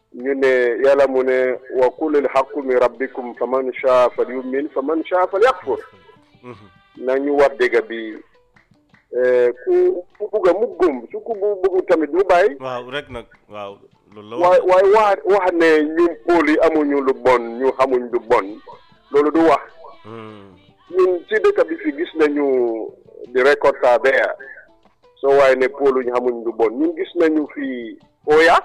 ñu ne yàlla mu ne wa qulil haqqu min rabbikum fa man shaa fal yumin fa man shaa fal yakfur nañu wax dëgg bi ku ku bugg a mu gëm su ku bu bugg tamit mu bàyyi waaw rek nag waaw loolu la waaye waaye wax wax ne ñun pôle yi amuñu lu bon ñu xamuñ lu bon loolu du wax ñun ci dëkk bi fi gis nañu di record are there soo waaye ne pôle ñu xamuñ lu bon ñun gis nañu fi Oya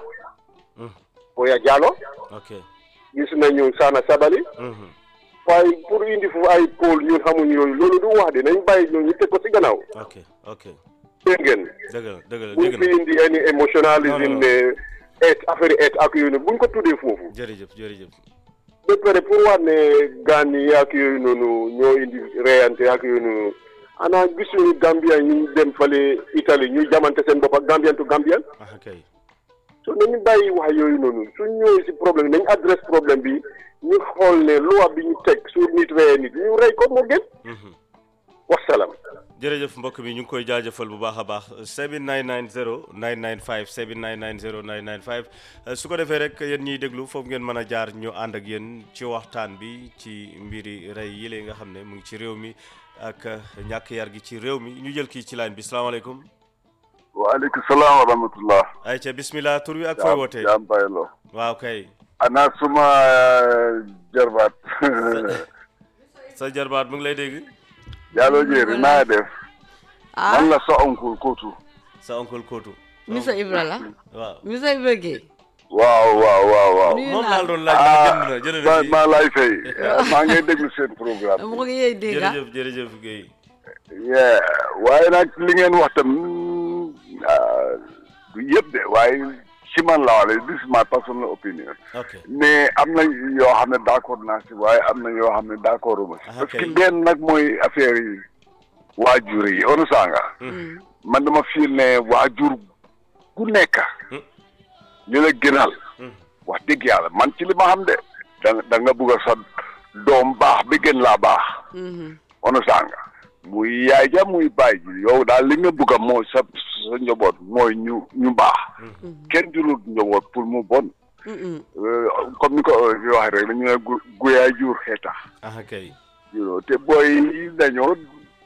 Oya Jallow ok gis nañu Sana Sabali waaye pour indi fu ay pôle ñun xamuñ yooyu loolu du wax de nañ bàyyi ñoo ñu teg ko ci gannaaw ok ok dégg ngeen dëgg la dëgg la buñ dëgg fi na indi any emotionalism Non, non, ne et affaire et ak yooyu noonu buñ ko tuddee foofu jërëjëf jërëjëf ba pare pour wax ne gaan yi ak yooyu noonu ñoo indi reyante ak yooyu noonu ana gisuñu Gambien ñu dem fale Italie ñu jamante seen bopp ak Gambien to Gambien ah kay so nañu bàyyi wax yooyu noonu suñ ñëwee si problème nañ adresse problème bi ñu xool ne loi bi ñu teg su nit reyee nit ñu rey ko moo gën wasalaam jërëjëf mbokk mi ñu ngi koy jaajëfal bu baax a baax 7990 995 7990 995 su ko defee rek yéen ñiy déglu foofu ngeen mën a jaar ñu ànd ak yéen ci waxtaan bi ci mbiri rey yile nga xam ne mu ngi ci réew mi ak ñàkk yar gi ci réew mi ñu jël kii ci line bi salaamaaleykum waaleykum salaam wa rahmatullah ayca bismillah tur wi ak fooy wootee jaam baylo waaw kay ana suma jarbaat sa jarbaat mu ngi lay dégg Diallo Jéeri naa def ah man la sa oncle Kootu sa oncle Kootu Mr Ibra la waaw Mr Ibra Gueye waaw waaw waaw waaw Nuyu moom naa laal doon laaj ndax jënd na jënd na ma fii maa lay fay maa ngay déglu seen programme mu ngi yee dégg ah jërëjëf jërëjëf Guèye yeah waaye nag li ngeen wax tam ah, du yëpp de waaye si man la wala this is my personal opinion ok mais am na yoo xam ne d'accord naa si waaye am na yoo xam ne d'accord uma si Ah, parce que kay. benn nag mooy affaire yi waajur yi onu sanga man dama fiil ne waajur ku nekk li la gënal wax dëgg yàlla man ci li ma xam de da da nga bugg a sa doom baax bi gën laa baax onu sanga muy yaay ja muy baay ji yow daal li nga bugg a mooy sa sa njaboot mooy ñu ñu baax kenn jurul njaboot pour mu bon Euh, comme ni ko waxee rek dañu ne gu guyaay jur xeeta ah kay you know te booy yi dañoo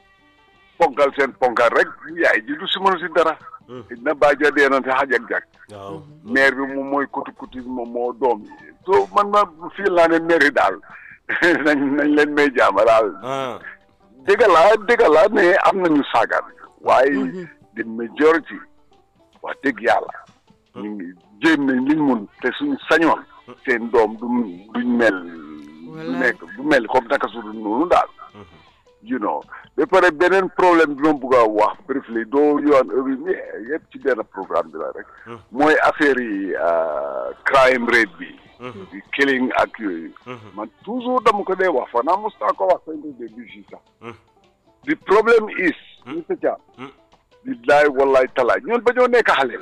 ponkal seen ponkal rek yaay ji du si mënu si dara na bàjja dee na te xaj ak jak waaw maire bi moom mooy kuti kuti moom moo doom yi so man ma fii laa ne maire yi daal nañ nañ leen may jaama daal ah dëgg la dëgg la ne am nañu saagaan waaye the majority wax dëgg yàlla ñu ngi jéem nañ liñ mun te suñ sañoon seen doom du duñ mel du Wallaay. nekk du mel comme naka su dul noonu daal you know ba pare beneen problème bi ma bëgg a wax briefly doo yoon yëpp ci benn programme bi la rek mooy affaire yi ah, crime rate bi di killing ak yooyu man toujours dama ko dee wax fa naa mos naa ko wax sañ ko dee bi fii sax the problem is Mr Thiam billaay wallaay talaay ñun ba ñoo nekk xale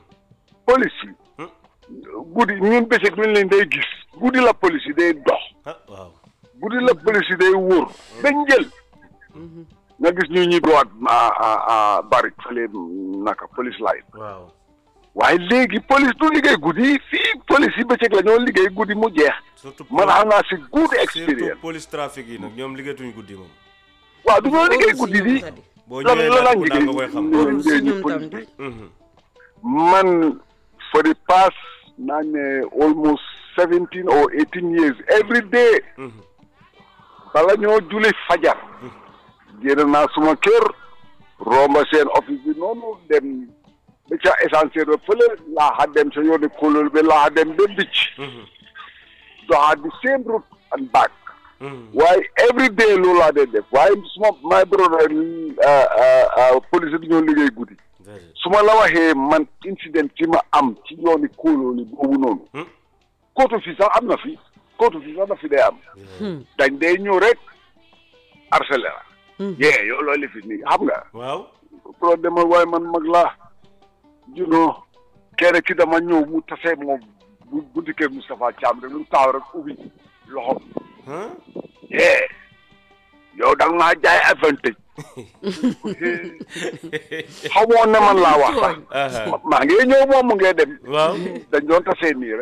police yi guddi ñun bëccëg ñu leen day gis guddi la police yi day dox ah waaw guddi la police yi day wóor ba njël nga gis ñu ñuy dowaat a barik fële naka police line waaw waaye léegi police du liggéey guddi fii police yi bëccëg la ñoo liggéey guddi mu jeex surtout man xam naa si good surtout experience police trafic yi nag ñoom liggéeyatuñu guddi moom waaw du ñoo liggéey guddi di boo lan ñëwee lan laa laaj ko liggéey nga koy xam liggéey si ñu ñoom police tam bi Mhm. man for the past naa ne almost seventeen or eighteen years every day bala ñoo julli fajar génn naa suma kër romba seen office bi noonu dem ba ca essentiel ba fële laaxa dem sa yooni kóolóol bi laaxa dem ba bicc doxaat the same route and back waaye every day loolu laa dee def waaye suma my brother police bi ñoo liggéey guddi Déedéet. su ma la waxee man incident ci ma am ci yooni kóolóoli boobu noonu kootu fi sax am na fi kootu fi sax na fi day am dañ day ñëw rek harcelé la yee yow loolu fi nii xam nga waaw pro demal waaye man mag laa junoo kenn ki dama ñëw mu tase moom bu bunti kër Moustapha Thiam rek lu taaw rek ubbi loxo ah yee yow da nga maa jaay avantage xamoon ne man laa wax sax aha maa ngi ñëw moom mu ngee dem waaw dañ doon tasee nii rek